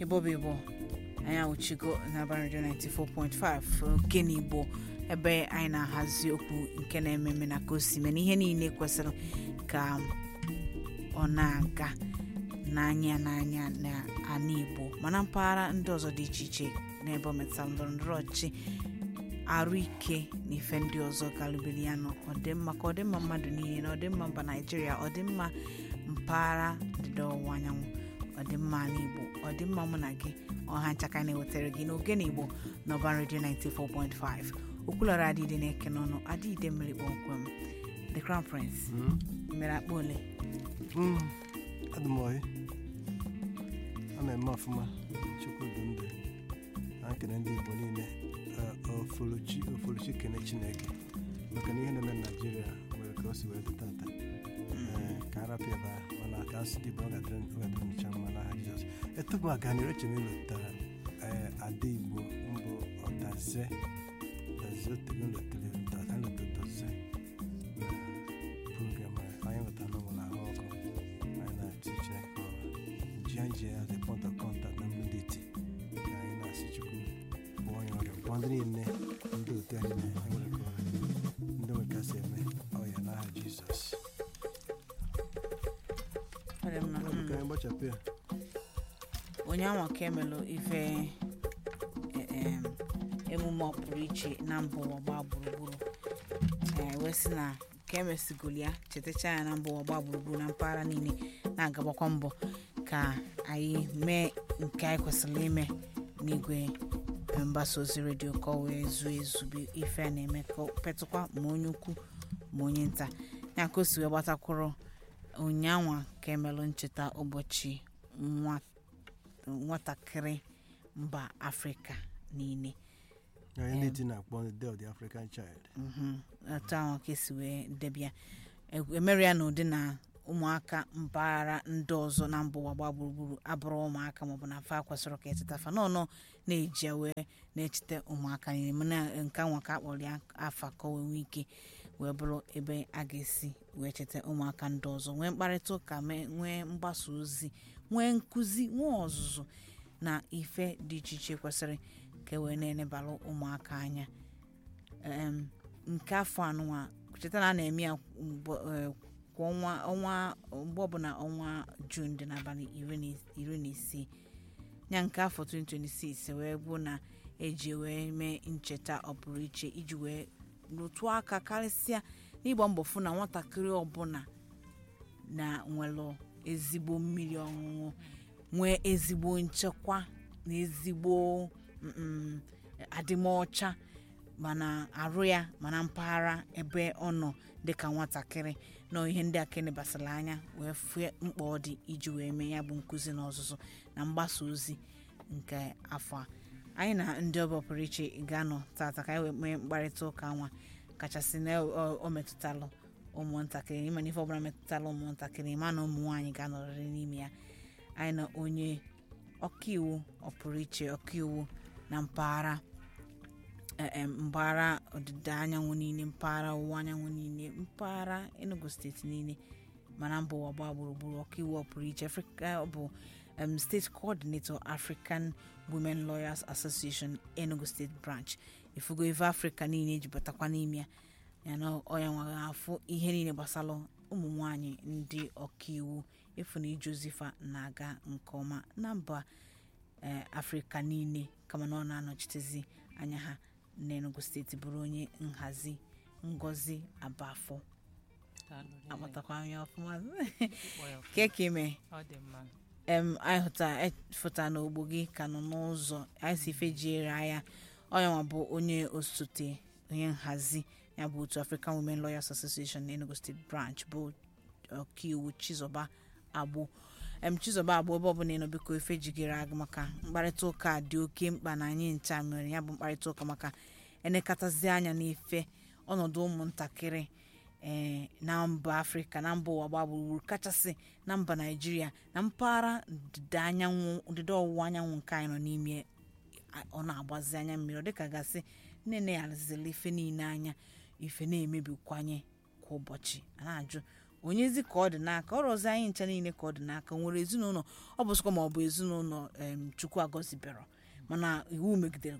ịbọba ịbọ anyị awụchigo n'aba redio 94.5 ogene igbo ebe anyị na-ahazi okwu nke na-ememe na ka o si mee na ihe niile kwesịrị ka ọ na-aga n'anya n'anya n'ala igbo mana mpaghara ndị ọzọ dị iche iche n'ebe ọ metụtara ndọrọ ndọrọ ọchịchị arụ ike na ife ndị ọzọ galụbere ya nọ ọdịmma ka ọdịmma mmadụ niile na ọdịmma mba naijiria ọdịmma mpaghara ndịda ọwụwa anyanwụ ọdịmma ala igbo ọdịmma mụ na gị ọha nchaka na-ewetara gị n'oge na igbo n'ọba redio 94.5 okwulọrọ adịde na-eke n'ọnụ adịde mmiri kpọmkwem the crown prince mere akpa ole adị m oyi a na-eme ọfụma chukwu dị ndụ na nkene ndị igbo niile ofolochi ofolochi kene chineke maka na ihe na-eme na naijiria nwere ka o si wee dị tata ee ka a rapịa ebe ahụ mana ka asị dị bụ ọ ga-adịrị ncha mma n'aha jizọs etupu a ganịrị eche m ịlụtara ee ada igbo mbụ ọdaze daze otere lotere dada lototoze na program a anyị nwetara n'ụlọ ahụ ọkụ anyị na-atụ chineke ọrụ ji anyị ji as a point of contact na mmadụ iti ka anyị na-asị chukwu kpọọ onye ọrịa kpọọ ndị niile ndị otu anyị na-enwere ka ọrịa ndị nwere ka si eme ọya n'aha jizọs Ọ dị mma. Ọ bụ ka anyị gbachapụ ya onye anwa ka emelụ ife e- em, emume ọpụrụ iche na mba ụwa gbaa gburugburu ee wee sị na ka emesigolu ya chetacha ya na mba ụwa gbaa gburugburu na mpaghara niile na-agabakwa mbọ ka anyị mee nke anyị kwesịrị ime n'igwe mgbasa ozi redio ka ọ wee zuo ezube ife a na-eme ka ọ petụkwa ma onye ukwu ma onye nta ya ka o si wee gbatakwụrụ ụnyanwa ka emelụ ncheta ụbọchị nwa nwatakịrị mba afrịka niile anyị na-eti na-akpọ the day of the african child Mhm. otu ahụ ka esi wee debịa emere ya n'ụdị na ụmụaka mpaghara ndị ọzọ na mba ụwa gbaa gburugburu abụrụ ụmụaka maọbụ na fa kwesịrị ka eteta fa nọọnọ na-eji ya wee na-echete ụmụaka niile mana nke nwa ka akpọrọ ya afa ka o wee nwee ike wee bụrụ ebe a ga-esi wee cheta ụmụaka ndị ọzọ nwee mkparịta ụka mee- nwee mgbasa ozi nwee nkụzi nwee ọzụzụ na ife dị iche iche kwesịrị ka e wee na-enebara ụmụaka anya em, nke afọ anụnwa cheta na a na-eme ya mgbe- eh, kwa ọnwa ọnwa mgbe ọbụla ọnwa jun dị n'abalị iri na is- iri na isii ya nke afọ 2026 wee bụ na eji wee mee ncheta ọpụrụ iche iji wee rụtụọ aka karịsịa n'ịgba mbọ fụ na nwatakịrị ọbụla na nwere ezigbo mmiri ọṅụṅụ nwee ezigbo nchekwa na ezigbo mm, adịmọcha mana arụ ya mana mpaghara ebe ọ nọ dịka nwatakịrị nọ ihe ndị aka nebasara anya wee fue mkpa ọ dị iji wee mee ya bụ nkụzi na ọzụzụ na mgbasa ozi nke afọ a anyị na ndị ọbịa pụrụ iche ga-anọ tata ka anyị wee mee mkparịta ụka nwa kachasị na o o metụtalụ ụmụntakịrị ịma na ife ọbụla metụtala ụmụntakịrị ma na ụmụ nwaanyị ga-anọrịrị n'ime ya anyị na onye ọkaiwu ọpụrụ iche ọkaiwu na mpaghara em, mpaghara ọdịda anyanwụ niile mpaghara ọwụwa anyanwụ niile mpaghara enugu steeti niile mana mba ụwa gbaa gburugburu ọkaiwu ọpụrụ iche Africa bụ um, state coordinator african women lawyers association enugu state branch ifugo ife afrịka niile ejibụtakwa n'ime ya yana ọya nwaghị afụ ihe niile gbasara ụmụ nwanyị ndị ọkaiwu efu na ije ozifa na-aga nke ọma na mba ee afrịka niile kama na ọ na-anọchitezi anya ha n'enugu steeti bụrụ onye nhazi ngozi abafọ akpatakwa anya ọfụma keke ime ọ dị mma em anyị hụta fụta n'ogbo gị ka nọ n'ụzọ anyị si fejiere anya onye nwa bụ onye osote onye nhazi ya bụ otu african women lawyers association enugu state branch bụ ọkaiwu chizoba agbo em chizoba agbo ebe ọbụla ịnọ biko ife jigere aga maka mkparịta ụka a dị oke mkpa na anyị ncha mere ya bụ mkparịta ụka maka enekatazi anya n'ife ọnọdụ ụmụntakịrị ee na mba afrịka na mba ụwa gbaa gburugburu kachasị na mba naijiria na mpaghara ndịda anyanwụ ndịda ọwụwa anyanwụ nke anyị nọ n'ime a- ọ na-agbazi anya mmiri ọ dịka gasị nne na ya zila ife niile anya ife na-emebikwanye kwa ụbọchị a na-ajụ onyezi ka ọ dị n'aka ọrụ ọzọ anyị ncha niile ka ọ dị n'aka nwere ezinụlọ ọ bụ sọkwa ma ọ bụ ezinụlọ em, chukwu agọzibero mana iwu megidere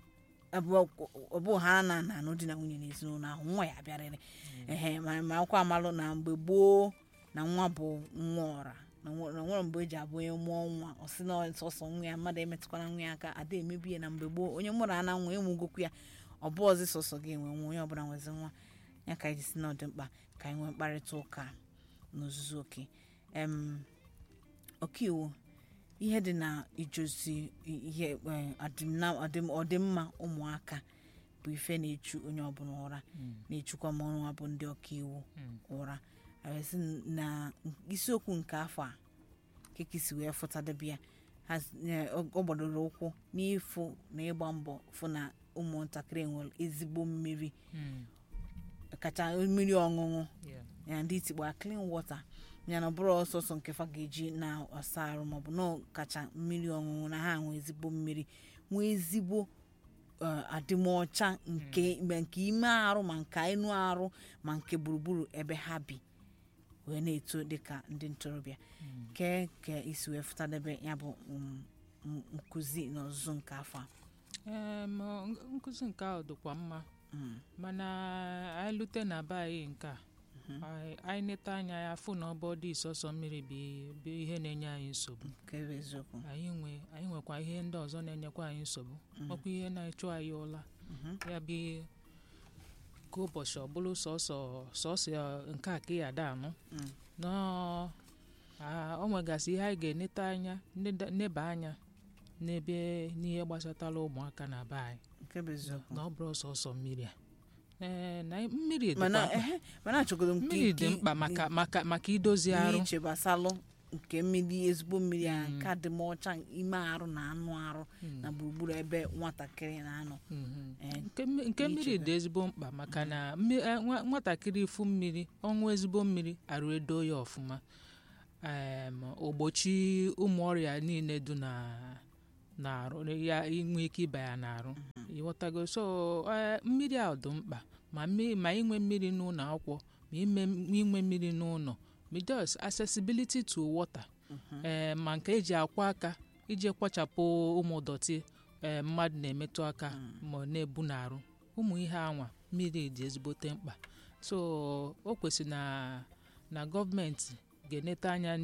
ọ bụ ha na na anụ di na nwunye na ezinụlọ ahụ nwa ya bịarịrị ehe ma ma akwa amalụ na mgbe gboo na nwa bụ nwa ọra na nwe- na nwere mgbe eji abụ onye mụọ nwa ọ sị na ọ sọsọ nwa ya mmadụ emetụkwara nwa ya aka ada emebi ya na mgbe gboo onye mụrụ ana nwa emugokwu ya ọ bụ ọzọ sọsọ gị enwe nwa onye ọbụla nwezi nwa ya ka anyị ji si na ọ dị mkpa ka anyị nwee mkparịta ụka n'ozuzu oke em ọkaiwu ihe dị na ijozi ihe eh, adịm na- ọdịm- ọdịmma ụmụaka bụ ife na-echu onye ọbụla ụra na-echukwa ma ọnwa bụ ndị ọkaiwu ụra arịsị na isiokwu nke afọ a kekisi wee fụtadebe ya ha s- eh, ọ ọ gbadoro ụkwụ n'ịfụ na ịgba mbọ fụ na ụmụntakịrị nwere ezigbo mmiri kacha mmiri ọṅụṅụ ya ndị itikpa clean water ya na ọ bụrụ ọsọsọ nke fa ga-eji na-asa arụ maọbụ na ọ kacha mmiri ọṅụṅụ na ha nwee ezigbo mmiri nwee ezigbo eh, adịmọcha nke ma nke ime arụ ma nke enu arụ ma nke gburugburu ebe ha bi wee na-eto dịka ndị ntorobịa ke ka isi wee fụtadebe ya bụ mm, mm, nkụzi na ọzụzụ nke afọ a Em, ọ- nkụzi nke ahụ dịkwa mma Mm, mana anyị lute na be anyị nke a anyị- anyị neta anya ya fụ na ọbọ dị sọsọ mmiri bụ bụ ihe na-enye anyị nsogbu nke bụ eziokwu anyị nwe anyị nwekwa ihe ndị ọzọ na-enyekwa anyị nsogbu ọkwa ihe na-achụ anyị ụla Mhm. ya bụ ka ụbọchị ọ bụrụ sọsọ sọsọ nke a ka ya ada anụ Mm. nọọ a- o nwegasị ihe anyị ga-eneta anya neda- neba anya n'ebe n'ihe gbasatara ụmụaka na be anyị nke bụ eziokwu na ọ bụrụ sọsọ mmiri a ee na mmiri dịkwa mana mkpa. ehe mana achọgodo nke mmiri dị nke- mkpa maka maka maka idozi arụ n'iche gbasalụ nke mmiri ezigbo mmiri a nke dị m ọcha ime arụ na anụ arụ na gburugburu ebe nwatakịrị na-anọ Mhm. Eh, nke mmi- nke mmiri dị ezigbo mkpa maka na mmi- eh, nwa- nwatakịrị ifu mmiri ọṅụ ezigbo mmiri arụ edo ya ọfụma em, ogbochi ụmụ ọrịa niile dị na na-arụ ya inwe ike ịba ya n'arụ ịghọtago so eh, mmiri a dị mkpa ma mmi- ma inwe mmiri n'ụlọ akwụkwọ ma ime inwe mmiri n'ụlọ ma just accessibility to water ee ma nke eji akwa aka iji kwachapụ ụmụ dọtị ee mmadụ na-emetụ aka ma ọ na-ebu n'arụ ụmụ ihe anwa mmiri dị ezigbote mkpa so o kwesịrị na na gọọmenti ga-enete anya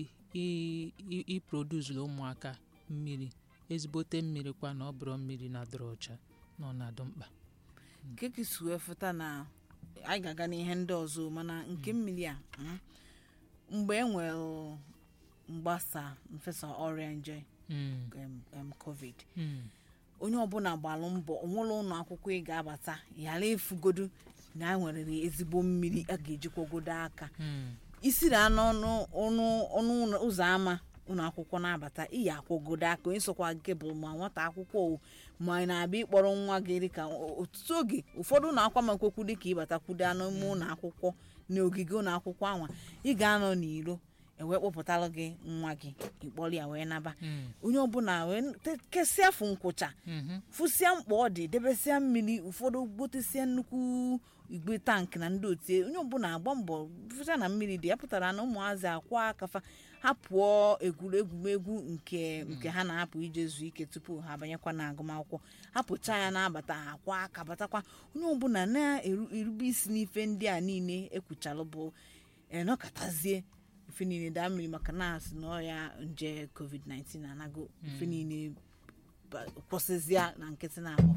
n'iproduzuru ụmụaka mmiri ezigbote mmiri kwa na ọ bụrụ mmiri na-adịrị ọcha na ọ na-adị mkpa nke ka isi wee fụta na anyị ga-aga n'ihe ndị ọzọ mana nke mmiri a mm, mgbe e nwere mgbasa mfesa ọrịa nje Mm, em, em, covid mm, onye ọbụla gbalụ mbọ onwere ụlọ akwụkwọ ị ga-abata ghara efugodo na a nwere ezigbo mmiri a ga-ejikwagodo aka mm, isiri anụ ọnụ ọnụ ọnụ ụlọ- ụzọ ámá ụlọ akwụkwọ na-abata iyi akwụgodo aka onye sokwa nke bụ ma nwata akwụkwọ o ma ị na-abịa ịkpọrọ nwa gị dịka ọtụtụ oge ụfọdụ ụlọ akwụkwọ makwekwu dịka ịbatakwudo anụ ime ụlọ akwụkwọ n'ogige ụlọ akwụkwọ anwa ị ga-anọ n'iro ewee kpọpụtalụ gị nwa gị ịkpọrọ ya wee naba mm, onye ọbụla wee te- kesịa fụ nkwụcha mhm, fụsịa mkpa ọ dị debesịa mmiri ụfọdụ gotesịa nnukwu igwe tankị na ndị otie onye ọbụla agba mbọ fụcha na mmiri dị ya pụtara na ụmụazị akwa akafa ha pụọ egwuregwu nke nke ha na-apụ ije zuo ike tupu ha abanyekwa na agụmakwụkwọ ha pụcha ya na-abata ha akwa aka batakwa onye ọbụla na-erube isi n'ife ndị a niile ekwuchalụ bụ enọkatazie ife niile daa mmiri maka na asị na ọya nje covid-19 anago ife niile ba- kwụsịzịa na nkịtị na-abụ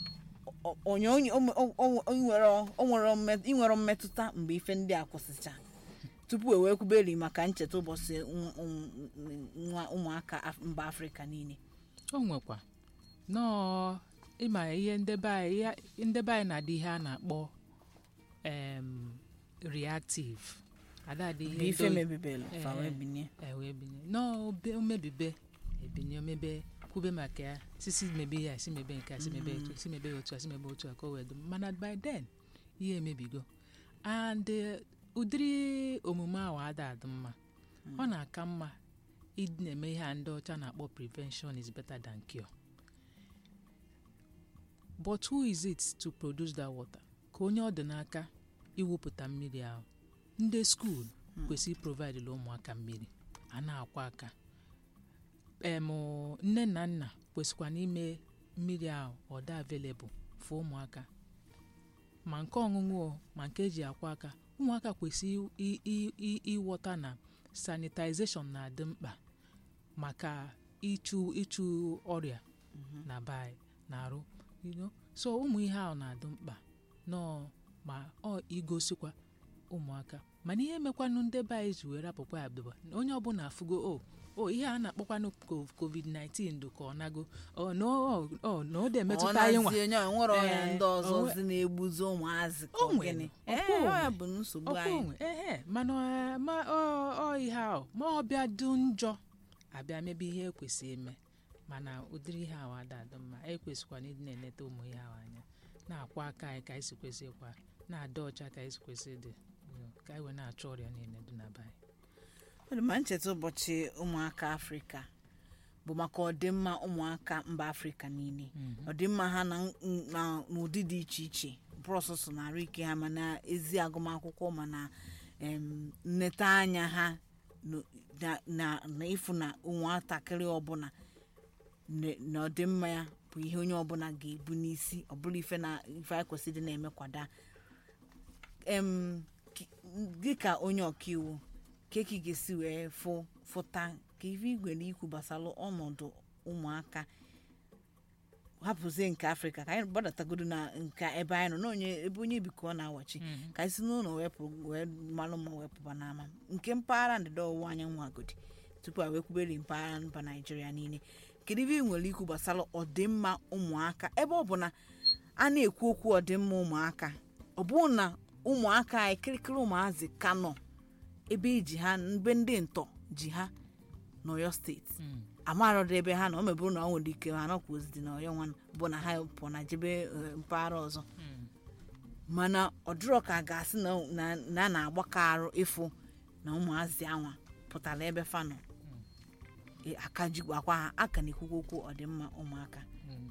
O- onye onye o- o- o- o nwere o nwere mmet- ị nwere mmetụta mgbe ife ndị a kwụsịcha tupu e wee kwuberi maka ncheta ụbọchị nwa- nwa ụmụaka Af- mba afrịka niile o nwekwa nọọ ịma ihe ndebe anyị ihe- ndebe anyị na-adị ihe a na-akpọ em, reactive adadị bụ ihe ife ndị- mebibelu fa wee Eh. binye ewe binye n'obe omebibe ebinye omebe kwube maka ya sisi mebe ya si mebe nke a si mebe otu si mebe otu a si mebe otu a ka o wee dị mana by then ihe emebigo and eh, ụdịrị omume ahụ ada adị mma ọ na-aka mma ịdị na-eme ihe a ndị ọcha na-akpọ prevention is better than cure but who is it to produce that water ka onye ọ dị n'aka iwepụta mmiri ahụ ndị skuul kwesịrị provide la ụmụaka mmiri a na-akwa aka em nne na nna kwesịkwa n'ime mmiri ahụ ọ dị available for ụmụaka ma nke ọṅụṅụ o ma nke eji akwa aka ụmụaka kwesịrị i- i- i- ịghọta na sanitization na-adị mkpa maka ịchụ ịchụ ọrịa na be anyị na-arụ you know? so ụmụ ihe ahụ na-adị mkpa nọọ ma ọ igosikwa ụmụaka mana ihe mekwanụ ndị be anyị ji were rapụkwa ya bụba na onye ọbụla afụgo o o ihe a na-akpọkwanụ ko- covid-19 dị ka ọ nago ọ na ọ- ọ na ọ dị emetụta anyị nwa ọ onye nwere ọya Ee, ndị ọzọ onwe- zi na-egbuzi ụmụazị ka O ọ nwere, gịnị ọkwa ee onwe. ọ bụ nsogbu ọkwa anyị onwe ehe mana ọ- ma ọ ọ ihe ahụ ma ọ bịa dị njọ abịa mebe ihe ekwesị eme mana ụdịrị ihe ahụ ada adị mma ekwesịkwana ịdị na-eneta ụmụ ihe ahụ anya na-akwa aka anyị ka anyị si kwesị ịkwa na-adị ọcha ka anyị si kwesị ịdị you know, ka anyị wee na-achọ ọrịa niile dị na be anyị Ọ dị ma ncheta ụbọchị ụmụaka afrịka bụ maka ọdịmma ụmụaka mba afrịka niile ọdịmma ha na na n'ụdị dị iche iche bụrụ ọsụsụ na arụ ike ha mana ezi agụmakwụkwọ mana em, nneta anya ha n- na- na na ịfụ na nwatakịrị ọbụla ne- na ọdịmma ya bụ ihe onye ọbụla ga-ebu n'isi ọ bụrụ ife na ife anyị kwesịrị ịdị na-emekwada em ki- dịka onye ọkaiwu ka ka ị ga-esi wee fụ fụta ka ife igwe na ikwu gbasara ọnọdụ ụmụaka hapụzie nke afrịka ka anyị gbadatagodo na nke ebe anyị nọ na onye ebe onye bi ka ọ na-awachi ka anyị si n'ụlọ wepụ wee malụ ma wepụba n'ama nke mpaghara ndịda ọwụwa anyanwụ agodi tupu a wee kwubere mpaghara mba naijiria niile kedu ife ị nwere ikwu gbasara ọdịmma ụmụaka ebe ọ bụ na a na-ekwu okwu ọdịmma ụmụaka ọ bụrụ na ụmụaka anyị kirikiri ụmụazị ka nọ ebe iji ha ebe ndị ntọ ji ha n'ọyọ steeti amarọdụ ebe ha nọ o mebụrụ na ọ nwere ike ha nọkwa ozi dị n'ọyọ nwa bụ na ha pụọ na jebe eh, mpaghara ọzọ mana ọdịrọ ka a ga-asị na na- na a na-agbakọ arụ ịfụ na ụmụazị anwa pụtara ebe fa nọ E, aka jikwakwa ha aka na-ekwukwa okwu ọdịmma ụmụaka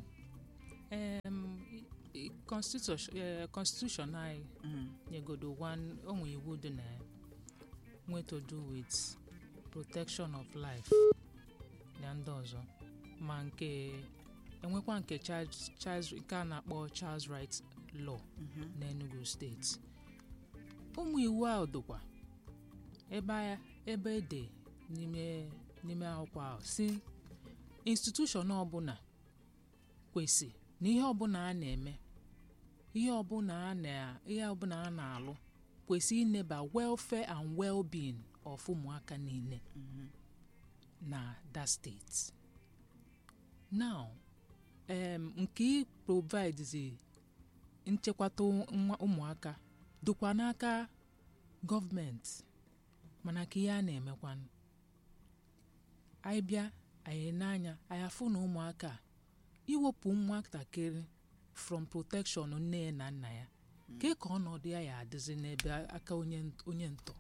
Em, i- i- constitution eh, constitution anyị Mm. nyegodo one onwe iwu dị na ya nwe to do with protection of life na ndị ọzọ ma nke enwekwa nke child child nke a na-akpọ child rights law Mhm. n'enugu steeti ụmụ iwu ahụ dịkwa ebe a- ebe ede n'ime n'ime akwụkwọ ahụ si institushọn ọbụla kwesị na ihe ọbụla a na-eme ihe ọbụla a na ihe ọbụla a na-alụ kwesị ineba welfare and well-being of ụmụaka niile na that state now um, nke ị provides nchekwata nwa ụmụaka dịkwa n'aka gọọmenti mana ka ihe a na-emekwanụ anyị bịa anyị n'anya anyị afụ na ụmụaka a, iwepụ nwatakịrị from protection nne ya na nna ya ke ka ọnọdụ ya ya adịzi n'ebe aka onye onye ntọ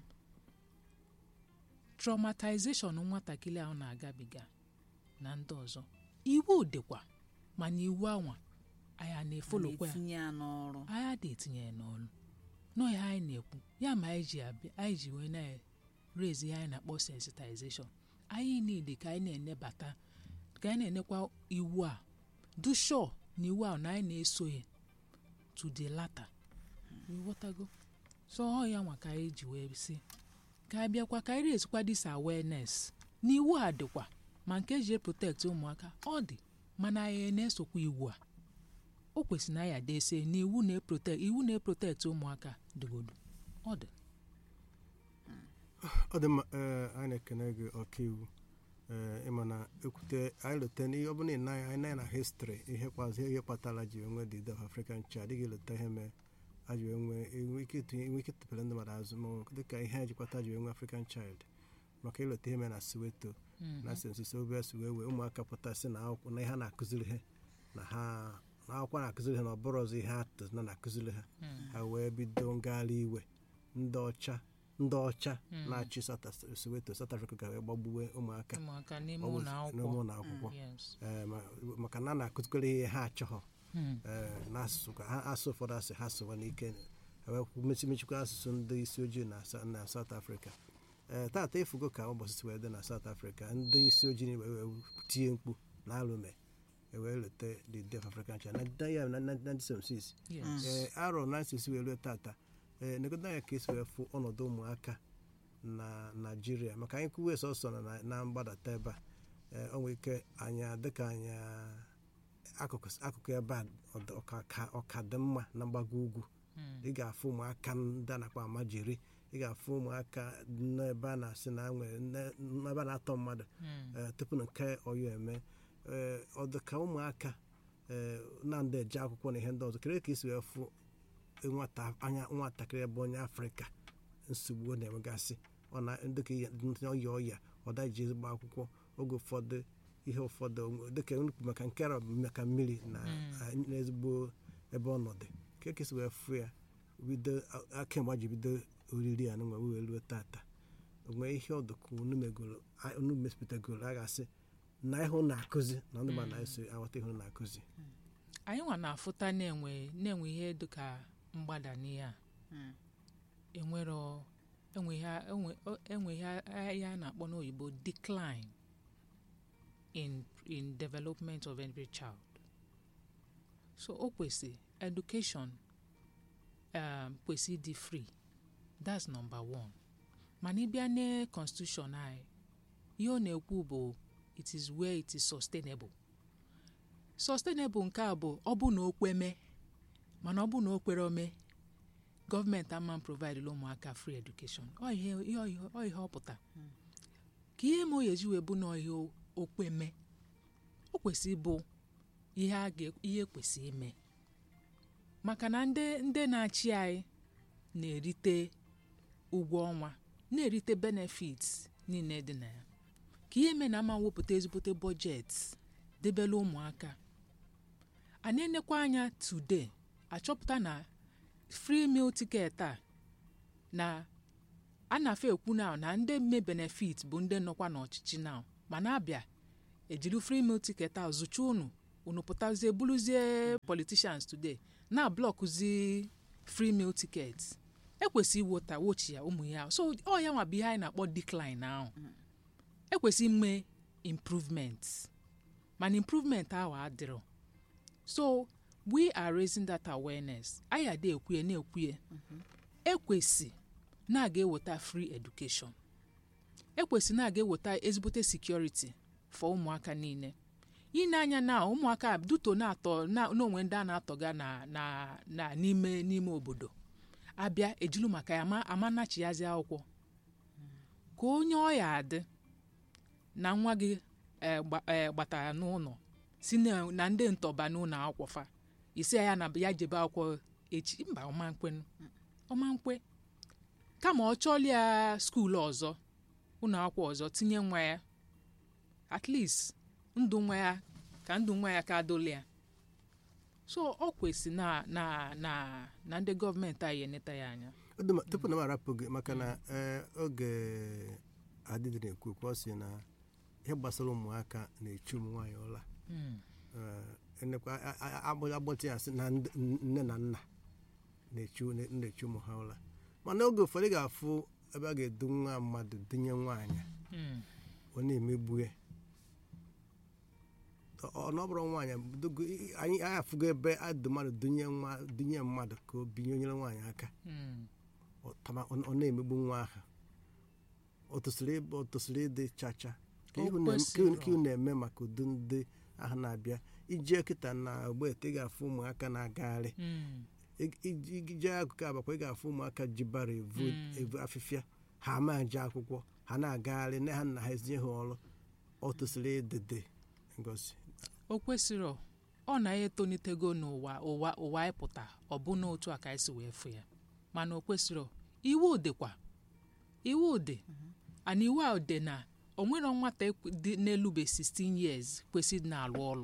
traumatization nwatakịrị ahụ na-agabiga na ndị ọzọ iwu dịkwa mana iwu anwa anyị a na-efolokwa ya na-etinye ya n'ọrụ anyị adị etinye ya n'ọrụ nọọ ihe anyị na-ekwu ya ma anyị ji abịa anyị ji wee na-rezi ihe anyị na-akpọ sensitization anyị niile ka anyị na-enebata ka anyị na-enekwa iwu a dusho na iwu ahụ na anyị na-eso ya to the latter ịghọtago so ọ ya nwa ka anyị ji wee si ka anyị bịakwa ka anyị rezikwa this awareness na iwu a dịkwa ma nke eji protect ụmụaka ọ dị mana anyị na-esokwa iwu a o kwesịrị na ya dese na iwu na-eprotect iwu na-eprotect ụmụaka dịgodo ọ dị ọ dị mma ee anyị na-ekene gị ọkaiwu ee ịma na ekwute anyị lote n'ihe ọ bụla ịna anyị na na histri ihe kpazụ ihe kpatara ji enwe the death of african child adịghị lote ihe mee a ji enwe enwe ike ịtụnye enwe ike ịtụpere ndị mmadụ azụ ma ọ bụ dịka ihe anyị jikwata ji enwe african child maka ịlote ihe mee na soweto na sensus obs wee wee ụmụaka pụtasị na akwụkwọ na ihe a na-akụziri ha na ha na akwụkwọ na-akụziri ha na ọ bụrụ ọzọ ihe atụ na na-akụziri ha ha wee bido ngagharị iwe ndị ọcha ndị ọcha na-achị South Af- soweto south africa ga wee gbagbuwe ụmụaka ụmụaka n'ime Ọ bụ ụlọ n'ime akwụkwọ ụlọ akwụkwọ Yes. Ee, ma- maka na a na-akụzikọrọ ihe ha achọghọ Hmm. ee, n'asụsụ ka ha asụ ụfọdụ asị ha sụwa n'ike ewekwu mechi mechikwa asụsụ ndị isi ojii na Sa- na South Africa ee tata efugo ka ụbọchị si wee dị na South Africa ndị isi ojii wee wee tie mkpu na alụme ewee leta the day of African Child na na- ya na 1976 yes ee arọ na nsisi wee lue tata ee negoda ya ka esi wee fụ ọnọdụ ụmụaka na naijiria maka anyị kwuwe sọsọ na- na na mgbadata ebe a ee o nwere ike anya dịka anya akụkụ akụkụ ebe a ọ dị- ọka ka- ọka dị mma na mgbago ugwu Mm. ị ga-afụ ụmụaka ndị a na-akpọ amajiri ị ga-afụ ụmụaka n'ebe a na-asị na nwere ne- n'ebe a na-atọ mmadụ Mm. ee, tupu na nke ọyọ eme ee, ọ dị ka ụmụaka ee, na ndị eje akwụkwọ na ihe ndị ọzọ kere ka esi wee fụ nwata anya nwatakịrị ebe onye afrịka nsogbu ọ na-enwegasị ọ na dịka ihe- ndị ọya ọya ọ daji ezigbo akwụkwọ oge ụfọdụ ihe ụfọdụ dịka nnukwu maka nke a bụ maka mmiri na Mm. n'ezigbo ebe ọnọdụ ka ka esi wee fụ ya bido a- kemgbe a ji bido oriri a nwa wee ruo tata onwee ihe ọdụka unu megoro a- unu mespụtagoro a ga-asị na ịhụ na-akụzi na ndị ma na-eso aghọta ihe na-akụzi anyị nwa na-afụta na-enwe na-enwe ihe dịka mgbada n'ihe a Mm. enwero enwe ihe a- enwe o- enwe ihe a- ihe a na-akpọ n'oyibo decline in in development of every child so o kwesị education um, kwesị ịdị free that's number one mana ịbịa na constitution anyị ihe ọ na-ekwu bụ it is where it is sustainable sustainable nke a bụ ọ bụ na o kweme mana ọ bụ na o kwere ome gọọmenti ama provide ụmụaka free education ọ ihe ihe- ihe- ọ ihe ọ pụta ka ihe ma oyi eji wee bụ na ihe o- okweme o kwesị ịbụ ihe a ga ihe kwesị ime maka na ndị ndị na-achị anyị na-erite ụgwọ ọnwa na-erite benefits niile dị na ya ka ihe mee na ama wepụta ezigbote bọjetị debela ụmụaka a na-enekwa anya today achọpụta na free meal ticket a na a na-afe ekwu na na ndị mme benefit bụ ndị nọkwa n'ọchịchị na ma na-abịa ejiri free meal ticket a zụcha unu unu pụtazie bụrụzie politicians today na blọkụzi free meal ticket ekwesị iwota wochi ya ụmụ ya so ọ ya nwa bụ ihe anyị na-akpọ decline ahụ ekwesị ime improvement mana improvement ahụ adịrọ so we are raising that awareness anyị ada ekwuye na-ekwuye ekwesị na-aga eweta free education ekwesị na-aga eweta ezigbote security for ụmụaka niile ine anya na ụmụaka duto na-atọ na- n'onwe ndị a na-atọga na na na n'ime n'ime obodo abịa ejilu maka ya ama amanachiazi akwụkwọ ka onye ọya adị na nwa gị eh, gba- eh, gbatara n'ụlọ si na na ndị ntọba n'ụlọ akwụkwọ fa isi ya na ya jebe akwụkwọ echi mba ọmankwe ọmankwe kama ọ chọọla ya skuulu ọzọ ụlọ akwụkwọ ọzọ tinye nwa ya at least ndụ nwa ya ka ndụ nwa ya ka dola ya so ọ kwesị na na na na ndị gọọmenti anyị eneta ya anya Ọ dị mma- tupu na m arapụ gị maka na ee, oge adịdị na-ekwu okwu ọ sị na ihe gbasara ụmụaka na-echu ụmụ nwaanyị ụla Mm. Ee, enekwa a- a- agbụ- agbọtị ya sị na ndị- nne na nna na-echu na-echu ụmụ ha ụla mana oge ụfọdụ ị ga-afụ ebe a ga-edu nwa mmadụ dunye nwaanyị Mm. ọ na-emegbu ya Ọ- ọ na ọ bụrụ nwaanyị dogo- anyị anyị afụgo ebe adụ mmadụ dunye nwa dunye mmadụ ka o binye onyere nwaanyị aka Mm. ọ tama- ọ ọ na-emegbu nwa ahụ ọ tụsịrị ịbụ ọ tụsịrị ịdị chacha ka O ihu na- kwesịrọ. ka ihu na-eme maka udu ndị ahụ na-abịa ije kịta na ogbete ị ga-afụ ụmụaka na-agagharị Mm. Ị- ị- ije akụkụ abakwa ị ga-afụ ụmụaka ji bara evu Mm. evu afịfịa ha ama je akwụkwọ ha na-agagharị na ha nna ha ezinye ha ọrụ ọ tụsịrị ịdịdị ngosi o kwesịrọ ọ na ya etonitego n'ụwa ụwa ụwa anyị pụta ọ bụ n'otu a ka anyị si wee fụ ya mana o kwesịrọ iwu dịkwa iwu dị ana iwu a dị na o nwere nwata ekwe- dị n'elube 16 years kwesịrị na-alụ ọrụ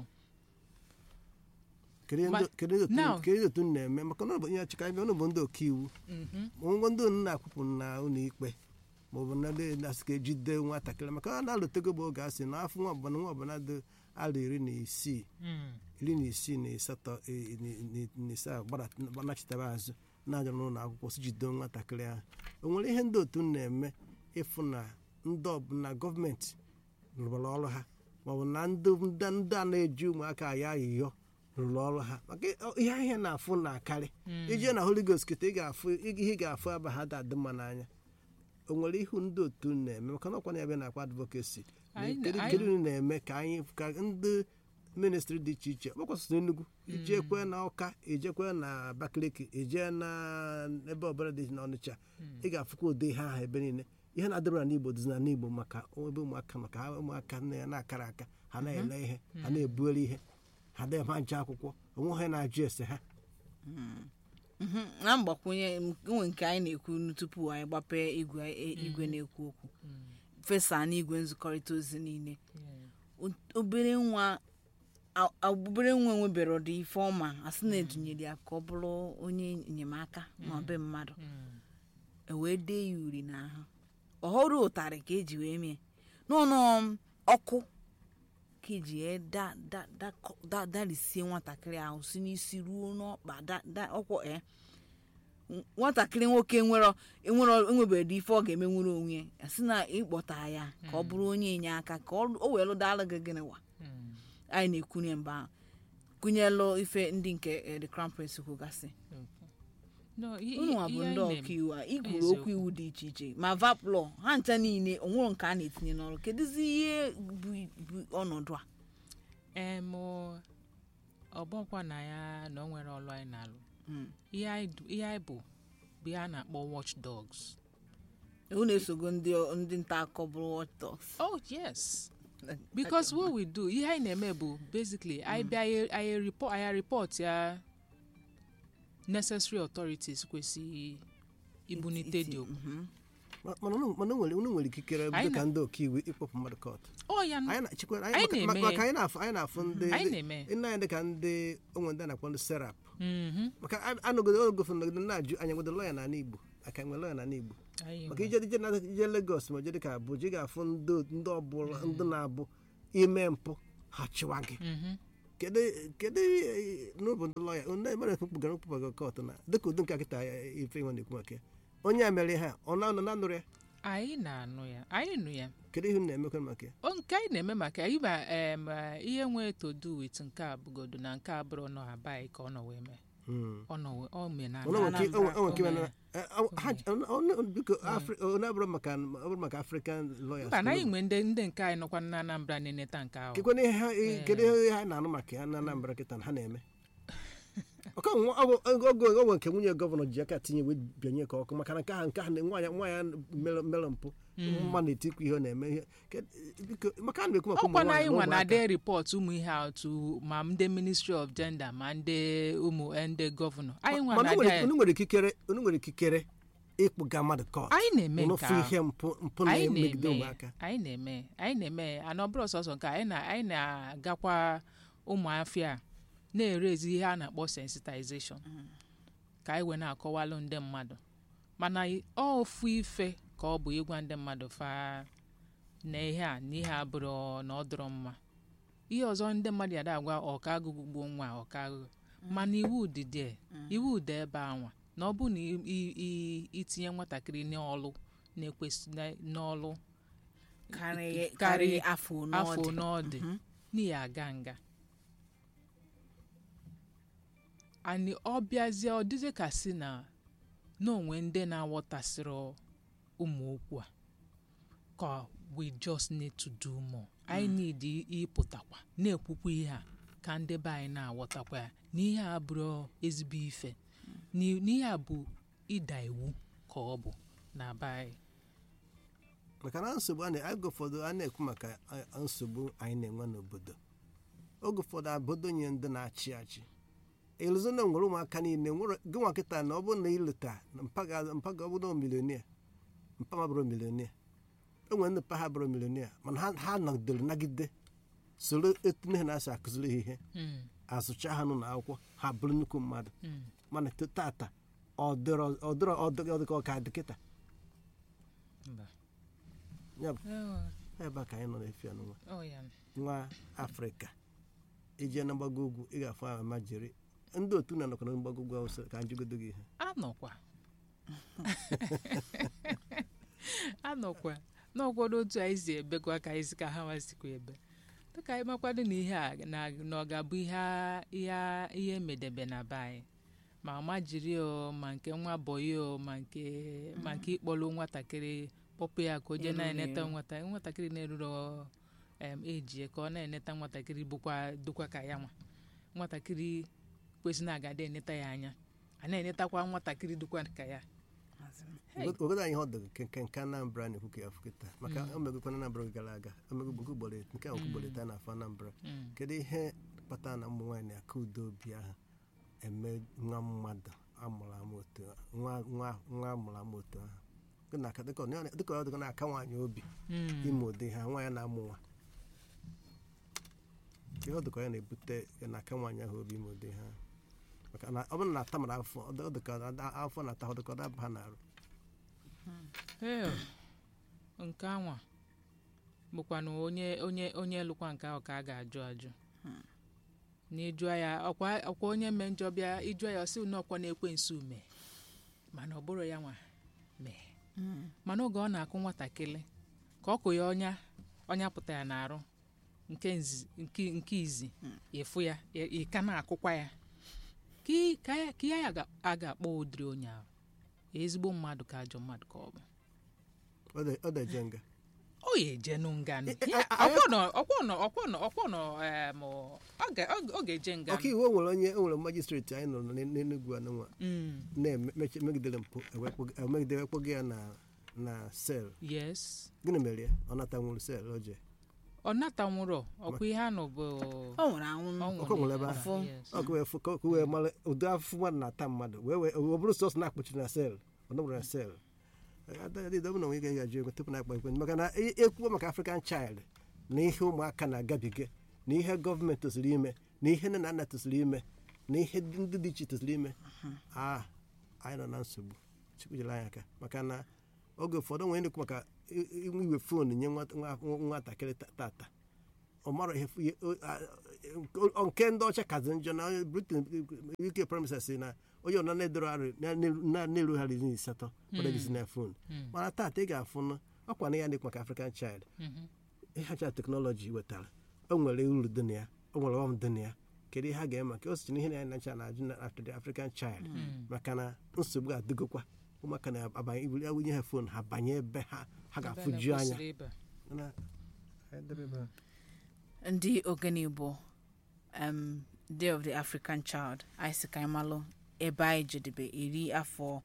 kedu ihe Ma- ndị- kedu ihe otu- now- kedu ihe otu m na-eme maka na ọ bụ ihe achịka ebe ụnụ bụ ndị ọkaiwu Mhm. ngwa ndị unu na-akwụpụ na ụlọ ikpe maọbụ na ndị na-asị ka ejide nwatakịrị maka ọ na-alụtego bụ oge asị na afọ nwa ọbụla nwa ọbụla dị alụ iri na isii Mm. iri na isii na asatọ eh, na- na- na ise a gbara- gbanachitara azụ na-ajọrọ n'ụlọ akwụkwọ si jido nwatakịrị ahụ o nwere ihe ndị otu na-eme ịfụ na ndị ọbụla gọọmenti rụrụ ọrụ ha maọbụ na ndị ndị ndị a na-eji ụmụaka ya ayịyọ rụrụ ọrụ ha maka ihe ihe na-afụ na-akarị ije na Holy Ghost kịta ị ga-afụ ihe ị ga-afụ aba ha da-adị mma n'anya o nwere ihu ndị otu na-eme maka na ọkwa na ebe na-akwa advokesi Anyị- kedu anyị- kedu ihe na-eme ka anyị ka ndị ministri dị iche iche ọkwakwasịrị Enugu ijekwe na Ọka ijekwe na Abakaliki ije na ebe ọbụla dị n'Ọnịcha ị ga-afụkwa ụdị ihe ahụ ebe niile ihe na-adịbara n'Igbo dịzi na n'Igbo maka ebe ụmụaka maka ha ụmụaka na ya na-akara aka ha na-ele ihe ha na-ebuere ihe ha na-eme nje akwụkwọ onwe ha na-ajụ ese ha Mhm. na mgbakwunye nwe nke anyị na-ekwu tupu anyị gbapee igwe igwe na-ekwu okwu fesa n'igwe nzikọrịta ozi niile O- obere nwa a- a- obere nwa nwebere ọdị ife ọma asị na edunyere ya ka ọ bụrụ onye enyemaka ma be mmadụ e wee dee ya uri n'ahụ ọhụrụ ụtarị ka eji wee mee n'ụlọ ọkụ ka eji wee da da da da darisie nwatakịrị ahụ si n'isi ruo n'ọkpa da da ọkwọ e nwatakịrị nwoke nwere enwere enwebeghị ife ọ ga-eme nwere onwe ya si na ịkpọta ya ka ọ bụrụ onye enye aka ka ọ o wee lụdala gị gịnị wa anyị na-ekwunye mgbe ahụ kụnyelụ ife ndị nke eh, the crown prince kwugasị No, i- i- unu a bụ ihe ndị anyị ọkaiwu a ikwuru Eziokwu. okwu iwu dị iche iche ma vaplọ ha ncha niile onwere nke a na-etinye n'ọrụ kedụzi ihe bụ bụ ọnọdụ a em ọbọkwa na ya na o nwere ọlụ anyị na-alụ Mm. ihe anyị du- ihe anyị bụ bụ ihe a na-akpọ watch dogs unu esogo ndị ndị nta akụkọ bụrụ watchdogs oh yes because what we do ihe anyị na-eme bụ basically anyị bịa anyị- anyị report anyị report ya necessary authorities kwesị ibunite dị okwu Mhm. Ma- mana unu mana unu nwere unu nwere ikikere Anyị dịka na- ndị ọkaiwu ịkpọpụ mmadụ kọt ọ ya anyị na-echekwa Anyị anyị maka- na-eme maka ya. anyị na-afụ anyị na-afụ ndị anyị na-eme nna anyị dịka ndị onwe ndị a na-akpọ ndị serap Mhm. maka a- anọgodo ogofe nọgide na-ajụ anyị nwere lọya n'ala Igbo aka enwe lọya n'ala Igbo Anyị maka nwe. ije ije na ije Lagos ma je dịka Abuja ị ga-afụ ndị ndị ọbụla ndị na-abụ ime mpụ ha chịwa gị Mhm. kedu kedu eh, n'ụbụ ndị lọya onye mere ekpụgara mkpụgara kọtụ na dịka ụdị nke kịta eh, ife nwe na-ekwu maka ya onye a mere ha ọ na-anọ na nụrụ ya anyị na-anụ ya anyị nụ ya kedu ihe unu na-emekwa maka ya o nke anyị na-eme maka ya ịba em, eh, ihe nwee to do with nke a bụgodo na nke a bụrụ nọ abaghị ka ọ nọ wee mee Hmm. ọ nọ wee ọ mee na Ono nwere ike- Anambra. o nwere ike O ịma na- mee. eh, ọ- ha- ọ- ọ- biko Afri- ọ na-abụrụ maka ọ bụrụ maka African lawyers mba na anyị nwee ndị ndị nke anyị nọkwa na Anambra na-eneta nke ahụ kekwana ihe ha kedu ihe ha na-anụ maka ya na Anambra kịta na ha na-eme ọkọ nwa- ọ bụ- oge oge oge nke nwunye gọvanọ ji aka tinye wee bịanye ka ọkụ maka na nke ahụ nke ahụ na nwa ya nwa ya mere mere mpụ mma na-etikwu ihe ọ na-eme ihe Ke- biko maka a na-ekwu maka ụmụ ọkwa na nwaanyị anyị nwa na na ụmụaka. de report ụmụ ihe a otu ma ndị ministry of gender ma ndị ụmụ eh, ndị gọvanọ anyị nwa mana na unu nwere- de unu nwere ikikere unu nwere ikikere ịkpụga mmadụ kọt anyị na-eme unu nke fụ ahụ ihe mpụ mpụ anyị na-emegide na-eme ụmụaka anyị na-eme anyị na-eme ana ọ bụrụ sọsọ nke a, anyị na anyị na-agakwa ụmụafịa na-erezi ihe a na-akpọ sensitization ka anyị wee na-akọwalụ ndị mmadụ mana ọ ofu ife ka ọ bụ ịgwa ndị mmadụ fa na ihe a na ihe a bụrụ na ọ dịrọ mma ihe ọzọ ndị mmadụ yada agwa ọka agụgụ gbuo nwa ọka agụgụ mana iwu dị dị iwu dị ebe anwa na ọ bụ na i- i- i- itinye nwatakịrị n'ọlụ na-ekwesị na- n'ọlụ karịa karịa karịa afọ afọ n'ọdị n'ọdị n'ihi aga nga anyị ọ bịazie ọ dịzie ka si na n'onwe ndị na-aghọtasịrị ụmụ okwu a ka we just need to do more anyị need i- ịpụtakwa na-ekwukwa ihe a ka ndị be anyị na-aghọtakwa ya na ihe a bụrụ ezigbo ife na- na ihe a bụ ịda iwu ka ọ bụ na be anyị maka na nsogbu a na- oge ụfọdụ a na-ekwu maka eh, nsogbu anyị na-enwe n'obodo oge ụfọdụ obodo nye ndị na-achị achị eluzona nwere ụmụaka niile nwere gị nwa kịta na ọ bụrụ na ịlụta na mpaga mpaga ọ bụrụ milionia mpa ma bụrụ milionia enwere ndị mpa ha bụrụ milionia mana ha ha nọgidere nagide soro etu nne ha na-asị akụziri ha ihe Mm, azụcha ha n'ụlọ akwụkwọ ha bụrụ nnukwu mmadụ mm. mana to- tata ọ dịrọ ọ dịrọ ọ dịrọ ọ dịka ọ ka dị kịta Mba. ya bụ Oh, ebe a ka anyị nọ na-efi anụnwa oh, ya. nwa afrịka ije na mgbago ugwu ị ga-afụ ama jiri ndị otu na nọkọ na mgbagogwu awụsa ka anyị jigodo gị ihe anọkwa anọkwa n'ọkwado otu anyị si ebekwa ka anyị si ka ha masikwa ebe dịka anyị makwado na ihe a na na ọ ga-abụ ihe a- ihe a- ihe emedebe na be anyị ma ma jiri o ma nke nwa bọyị o ma nke ma nke ịkpọrọ nwatakịrị kpọpụ ya ka o jee Eruru na-eneta eru. nwata nwatakịrị na-eruru em ejie ka ọ na-eneta nwatakịrị bụkwa dụkwa ka ya nwa nwatakịrị kwesịrị na agada eneta ya anya a na-enetakwa nwatakịrị dụkwa ka ya Hey. ogodo anyị ọ dịghị nke nke Anambra na-ekwu ka ya fụ kịta maka o megokwa na Anambra oge gara aga omegogbo ugboro nke a ugboro taa na afọ Anambra Mm. kedu ihe kpatara na ụmụ nwaanyị na-aka udo obi ahụ eme nwa mmadụ amụrụ amụ otu a- nwa nwa nwa amụrụ amụ otu ahụ Dị na- dịka ọ dịka ọ dịka na-aka nwaanyị obi Mm. ime ụdị ha nwa ya na-amụ nwa ihe ọ dịka ya na-ebute ya na-aka nwaanyị ahụ obi ime ụdị ha maka na ọ bụrụ na ata mara afọ ọ dị- ọ dịka ada- afọ na-ata ọ dịka ọ daba ha n'arụ Ee, nke anwa bụkwanụ onye onye onye lụkwa nke ahụ ka a ga-ajụ ajụ na ịjụa ya ọkwa ọkwa onye mee njọ bịa ịjụa ya ọsị na ọkwa na-ekwe nsu mee mana ọ bụrụ ya nwa mee mana oge ọ na-akụ nwatakịrị ka ọ kụ ya ọnya ọnya pụta ya n'arụ nke nzi- nke nke izi ịfụ ya ị- ị ka na-akụkwa ya ka ị- ka ya ka ya ga- a ga-akpọ ụdịrị onye ahụ ezigbo mmadụ ka ajọ mmadụ ka ọ bụ Ọ dị- ọ dị-eje nga o ya ejenu nganụ Eh, eh, Ya, ah, ọkwọnọ ọkwọnọ ọkwọnọ ọkwọnọ em, ọ ga- ọ ga- ọ ga-eje nganụ ọka iwu o nwere onye o nwere majistreti anyị nọ n'En- n'Enugu anụnwa Mm, na-emegidere mpụ ewepụ- emegide wekpọgo ya na na sel yes gịnị mere ya ọ nata nwụrụ sel oje ọ natanwụrọ ọkwa ihe anụ bụ ọ nwere anwụ ọ Ọkụ nwere ebe nwụrụ ahụ. yes. ọ ka wee fụ- ka ka wee mara ụdị afụfụ mmadụ na-ata mmadụ wee wee ọ bụrụ sọsọ na-akpọchiri na sel ọ nọgbara na sel adịdọbụ na onwe ga ga-ajụ ego tupu na-akpa ekwe maka na e- ekwuo maka African child na ihe ụmụaka na-agabiga na ihe gọọmenti tosiri ime na ihe nne na nna tosiri ime na ihe ndị dị iche tosiri ime a anyị nọ na nsogbu chukwu jere anyị aka maka na oge ụfọdụ nwere na-ekwu maka i- i- iwe foonu nye nwata- nwa- nwatakịrị ta- tata ọ mara ihe ihe- o- a- o- nke ndị ọcha kazi njọ na britain uk premises na onye ọna na-edoro arụ na-erugharị iri asatọ ọdịgisi na fon Mm. mana tata ị ga-afụ ọkwa na ya na-ekwu maka african child Mhm. ịhacha teknọlọji wetara o nwere uru dị na ya o nwere ọm dị na ya kedu ihe ha ga-eme maka o sichi na ihe na ya nacha na-ajụ na after the african child maka na nsogbu ga-adịgokwa ụmụaka na-abanye ibuli awụnye ha fon ha banye ebe ha ha Ebe ga-afụju anya na-ekwesịrị ịba. Na- anyị debe ebe a. ndị ogene igbo um, day of the african child anyị si ka anyị malụ ebe anyị jedebe iri afọ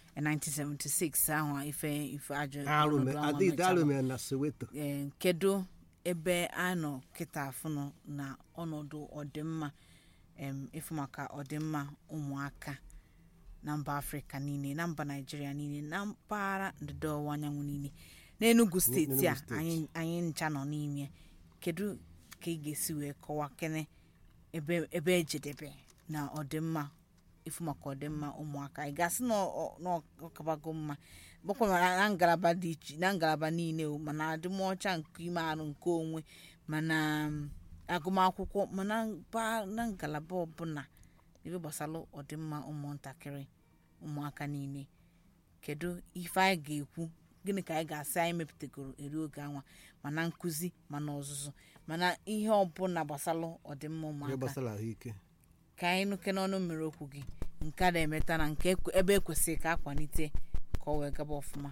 1976 ahụ ife ife ajọ Arụ me- ọnọdụ ahụ adịghị mechalụ. arụ mere na soweto Ee, kedu ebe a nọ kịta afụnụ na ọnọdụ ọdịmma em, ịfụ maka ọdịmma ụmụaka na mba afrịka niile na mba naijiria niile na mpaghara ndịda ọwụwa anyanwụ niile n'enugu steeti a n'Enugu steeti. anyị anyị ncha nọ n'ime kedu ka ị ga-esi wee kọwaa kene ebe ebe ejedebe na ọdịmma ịfụ maka ọdịmma ụmụaka ị ga-asị na ọ- na ọ kabago mma bụkwa na na ngalaba dị iche na ngalaba niile o mana adịmọcha nke ime arụ nke onwe mana mm, agụmakwụkwọ mana mpa- na ngalaba ọbụla ebe gbasara ọdịmma ụmụntakịrị ụmụaka niile kedu ife anyị ga-ekwu gịnị ka anyị ga-asị anyị mepụtagoro eri oge anwa mana nkụzi mana ọzụzụ mana ihe ọbụla gbasara ọdịmma ihe ụmụaka gbasara ahụike ka anyị nụke n'ọnụ mmiri okwu gị nke a na-emeta na nke ekwe- ebe ekwesịrị ka akwalite ka ọ wee gaba ọfụma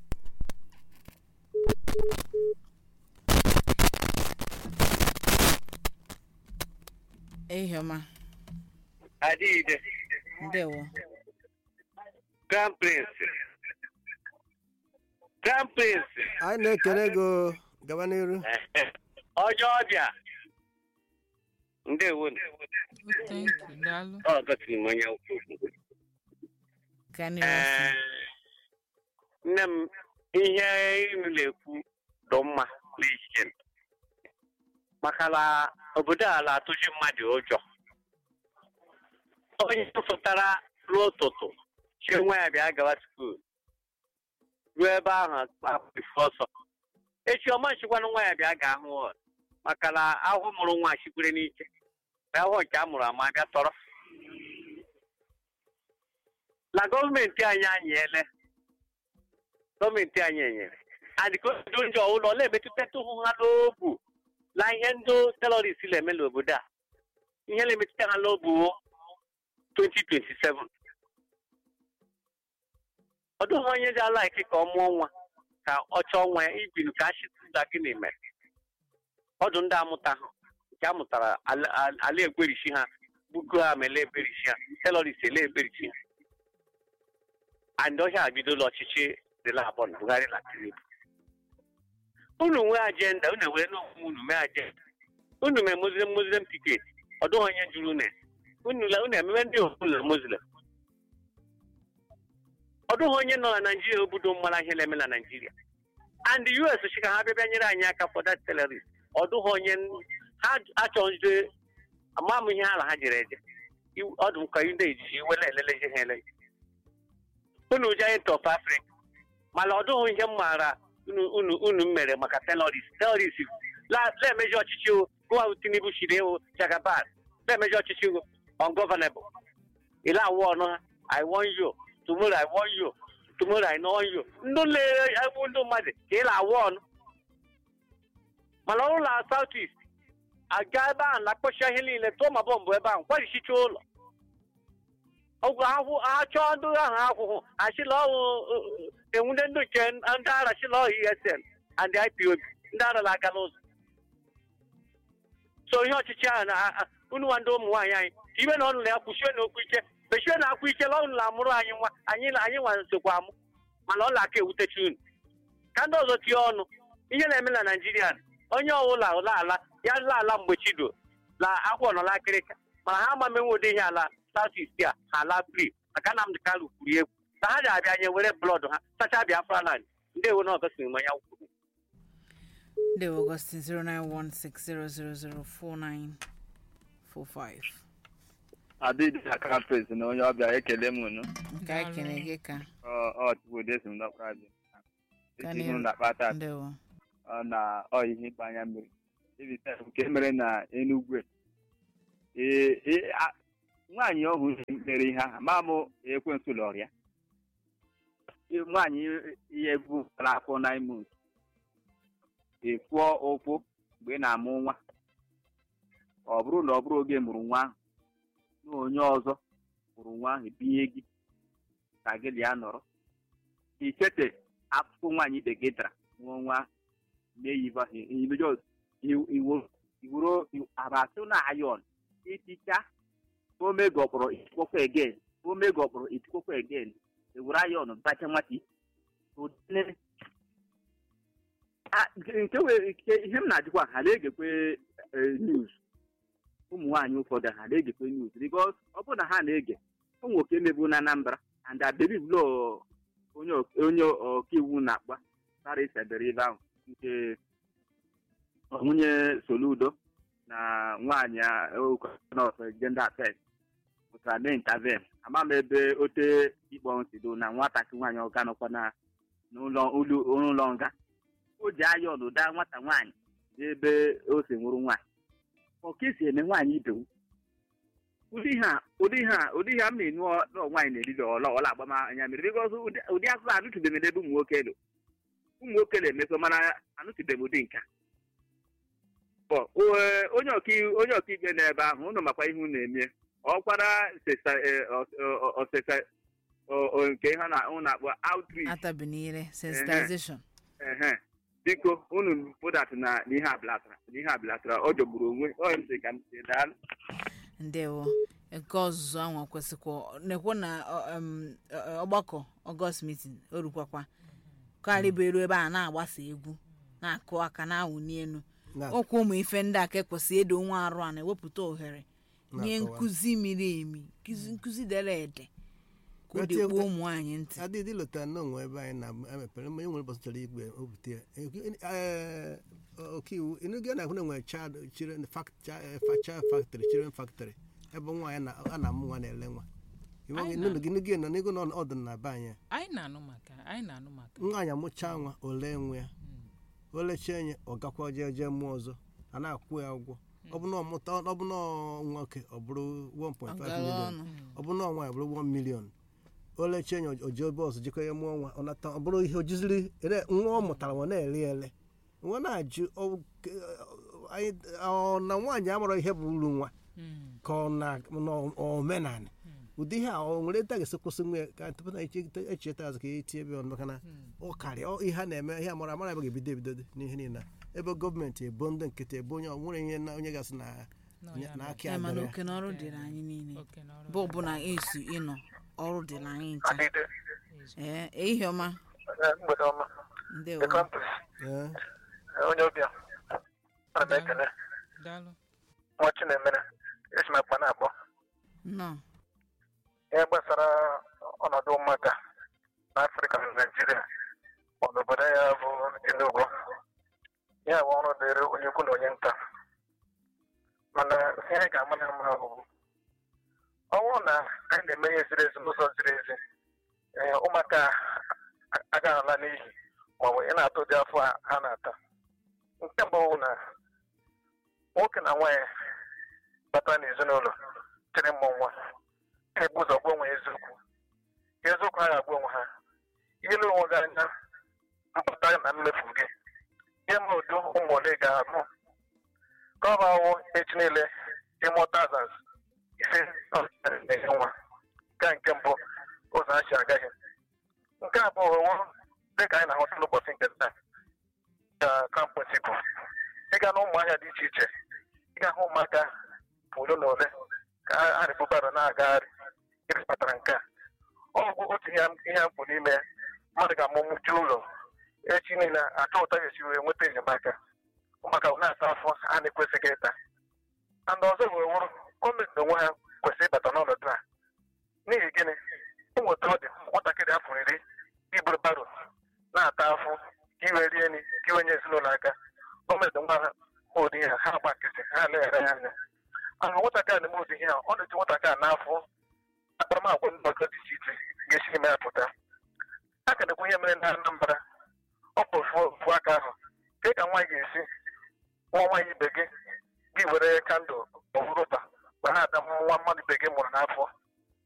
ehiọma Adịghịde, ndewo Grand Prince. Grand Prince. anyị na-ekele gị o. gaba n'iru Ọjọọ ọbịa. Ndewo. Thank you, daalụ. Ọ gosiri m onye ukwu. gaa n'ihu Ee, nne m ihe inu na-ekwu dị mma n'echiche m. maka na obodo a na-atụji mmadụ ụjọ onye fụtara ruo ụtụtụ chie nwa ya bịa gawa skuul ruo ebe ahụ akpụ ife ọsọ echi ọma nchịkwanụ nwa ya bịa ga ahụ ụlọ maka na ahụ mụrụ nwa chikwere n'ike na ahụ nke a mụrụ ama bịa tọrọ na gọọmenti anyị anyele gọọmenti anyị enyere adịkodo ndị ọbụla ọ na-emetụtatụ ha n'obu na ihe ndị terọrist na-eme n'obodo a ihe na-emetụta ha n'obu 2027 ọ dịghị onye dị ala ike ka ọ mụọ nwa ka ọ chọọ nwa ya ibinu ka achịtụta gịnị mere ọdụ ndị amụta ha nke a mụtara ala ala egwerichi ha bugo ha ma ele eberichi ha terọrist ele eberichi ha and ọhịa abidola ọchịchị dịla abụọ na Buhari na Tinubu unu nwee ajenda unu were n'onwe unu mee ajenda unu mee muslim muslim ticket ọ dịghị onye jụrụ unu unu la- unu ememe ndị ụlọ muslim ọ dịghị onye nọ na naijiria obodo mara ihe na-eme na naijiria and us chi ka ha bịa bịa nyere anyị aka for that terrorist ọ dịghị onye n- ha achọghịzi ama m ihe ala ha jere eje Iw- ọ dị m ka ndị ejiji iwe na-eleleje ha elele unu giant of africa mana ọ dịghị ihe m maara unu unu unu mere maka terrorist terrorist la na-emeji ọchịchị o gụwa tinubu chiri ewu jagaban na-emeji ọchịchị o ungovernable ile awụ ọnụ ha i want you tomorrow i want you tomorrow i know you ndị na-egbu ndị mmadụ ka ịla awụ ọnụ mana ọrụ na south east aga ebe ahụ na-akpọchi ihe niile tụọ ma bọmbụ ebe ahụ kwarichicha ụlọ ọgwụ ahụ achọọ ndị ahụ akwụkwụ achịla ọwụ enwude ndị nke ndị ara chịla ọhụ esn and ipob ndị ara na-aga n'ụzọ so ihe ọchịchị ahụ na a- a- unu nwa ndị ụmụ nwaanyị anyị ka ibe na ọnụ na ya kwuchie na okwu ike mechie na akwa ike la ọnụ na-amụrụ anyị nwa anyị na- anyị nwa nsokwa amụ mana ọ na-aka ewutechi unu ka ndị ọzọ tie ọnụ ihe na-eme na naijiria onye ọbụla ụla ala ya la ala mgbe chido na akwụ nọ n'akịrịka mana ha ama menwe ụdị ihe ala south east a ha ala free maka Nnamdi Kanu kwuru egwu na ha ji-abịa nye were blọọdụ ha sacha Biafra land ndị ewu na ọgọsiri manya kwuru They were Augustine 0916004945. adịdị na kampes na onye ọbịa ekele m unu Nke anyị kene gị ka ọchụkwudesi m n'ọkpradị Ka eti ihe n'ihu. na akpata ndewo. ọ na ọ ihe ịkpa anya mmiri ebite nke mere na enugwe ee ee, a- nwaanyị ọhụụ mere ihe ahụ ma mụ ekwensu lọrọ ya Ee, nwaanyị ihe bụ afọ nine months efuọ ụkwụ mgbe ị na-amụ nwa ọ bụrụ na ọ bụrụ oge mụrụ nwa ahụ na onye ọzọ mụrụ nwa ahụ binye gị ka gị ya nọrọ ichete akụkọ nwaanyị ibe gị dara mụọ nwa ahụ meyiva imejọ iwuro abatụ na ayon iticha omegọkpọrọ itikpọkwa egen omegọkpọrọ itikpọkwa egen ewere ayon bacha nwata ụdịne Ah, nke nke wee nke ihe m na-ajụkwa ha na-egekwe eh, news ụmụ nwaanyị ụfọdụ ha na-egekwe news because ọ bụrụ na ha na-ege ụmụ nwoke emebu na Anambra and I believe law onye ọk- onye ọkaiwu na-akpa sara isedere ebe ahụ nke nwunye Soludo na nwaanyị nọọsụ gender affairs pụtara mee interven ama m ebe ote ikpe ọnwụ si do na nwatakịrị nwaanyị ọga nọkwa na n'ụlọ ụlọ- ụlọ nga o ji aya ọnụda nwata nwaanyị n'ebe o si nwụrụ nwaanyị ọka esi eme nwaanyị ibe m ụdị ha ụdị ha ụdị ha m na-enu ọ- nọ nwaanyị na-eriri ọla ọla agbama anya mmiri bikọz ụdị akụkọ anụtụbeghị m n'ebe ụmụ nwoke nọ ụmụ nwoke na-emekọ mana anụtụbeghị m ụdị nka Ọ, o- onye ọkaiwu onye ọkaikpe n'ebe ahụ ụnụ makwa ihe unu na-eme ọkwara sesa- eh, ọ- ọ- ọsesa ọ- ọ- nke ha na ụnụ na-akpọ outreach Atabinire sensitization. ehe biko unu pụdat na n'ihe abịlatara n'ihe abịlatara ọ jọgburu onwe ọ ntị ka m si daalụ ndewo nke ọzụzụ ahụ kwesịkwa nekwe na ọ, em, ọ- ọgbakọ ọgọst mitin o rukwakwa karịba elu ebe a na-agbasa egwu na-akụ aka na-awụni elu Na- okwu ụmụ ife ndị a ka ekwesị edo nwa arụ a na-ewepụta ohere nye Na-akọwa. nkụzi miri emi nkụzi nkụzi dere ede ka o Wetin- dekpuo ụmụ anyị ntị adịdị lụtara na onwe ebe anyị na-emepere ma enwere ụbọchị chọrọ igwe obute ya Ee, ọkaiwu ịnụgo na-ahụ na enwere child children fac- chi- eh, fa- child factory children factory ebe nwaanyị na- a na-amụ nwa na-ele nwa Anyị ịnụnụ gị nụgo nọ n'ego nọ ọdụ na be anyị anyị na-anụ maka anyị na-anụ maka nwaanyị amụchaa nwa ole nwe ya o lechie nye ọ gakwa jee jee mụọ ọzọ a na-akwụ ya ụgwọ ọ bụ na ọmụta ọ bụ na ọ nwoke ọ bụrụ 1.5 ọgara million ọnụ ọ bụ na nwaanyị ọ bụrụ 1 million olechi enyi oji bọọsụ jikọ ya mụọ nwa ọ nata ọ bụrụ ihe ojiziri ere nwa ọ mụtara nwa na-ele ele nwa na-ajụ ọ- ke- anyị- ọ na nwaanyị amụrụ ihe bụ uru nwa Mm. ka ọ na omenala ụdị ihe a ọ nwere nta ga-esi kwụsị nwa ya ka tupu na echeta azụ ka ya etinye ebe ọnụ maka na ọ karịa ọ- ihe a na-eme ihe amara amara ebe ga-ebido ebido dị n'ihe niile a. ebe gọọmenti ebo ndị nkịtị ebo onye ọ nwere ihe na onye gasị na Nọ na ya na bụ aka Eh, mana adịrị ya. oke na ọrụ dịrị anyị niile oke na ọrụ bụ ọbụla esi ịnọ ọrụ dịrị anyị ncha Adịde, ezu. ee ehihie ọma eh, mgbede ọma ndewo the campus Ee. eh, onye ọbịa ana m ekele daalụ nwa chinemere esi m akpa na-akpọ nnọọ ihe gbasara ọnọdụ ụmụaka n'afrịka na naijiria ọ n'obodo ya bụ enugu ya bụ ọrụ dịrị onye ukwu na onye nta mana ihe anyị ga-ama na mma bụ ọnwụ na anyị na-eme ihe ziri ezi n'ụzọ ziri ezi ee, ụmụaka a- agaghị ala n'ihi maọbụ ị na-atụ ụdị afọ a ha na-ata nke mbụ bụ na nwoke na nwaanyị bata n'ezinụlọ chere mmụ nwa ga-ebu ụzọ gwa onwe eziokwu eziokwu ha ga-agwa onwe ha ile onwe gị anya mpụta na mmefu gị ihe ma udo ụmụ ole ga-abụ ka ọ bụ awụ echi niile ịmụta azaz ise na-enye nwa nke a nke mbụ ụzọ ha si agaghị nke abụọ wụ dịka anyị na-ahụta n'ụbọchị nke taa ka kampụsi bụ ịga na ụmụ ahịa dị iche iche ịga hụ ụmụaka ole na ole ka ha rịbụbara na-agagharị gịnị kpatara nke a ọ bụ otu ihe ihe m bụ n'ime ya. mmadụ ga-amụmụju ụlọ echi niile achọ ụta ga-esi wee nweta enyemaka maka na-ata afọ a na-ekwesịghị ịta and ọzọ wee wụrụ gọọmenti onwe ha kwesịrị ịbata n'ọnọdụ a n'ihi gịnị ịnweta ọ dị nwatakịrị afọ iri iburu baro na-ata afọ ka iwe rie nri ka iwe nye ezinụlọ aka gọọmenti nwa ha hụ ụdị ihe ha gba nkịtị ha leghara ya anya ahụ nwatakịrị na-eme ụdị ihe a ọ na-eti nwatakịrị n'afọ akparamagwa ndị ọzọ dị iche iche ga-esi ime ya pụta a ka na-ekwu ihe mere na Anambra ọ bụ ofu ofu aka ahụ ka ka nwaanyị ga-esi nwa nwaanyị ibe gị gị were kandụl ọhụrụba ma na-ada nwa mmadụ ibe gị mụrụ n'afọ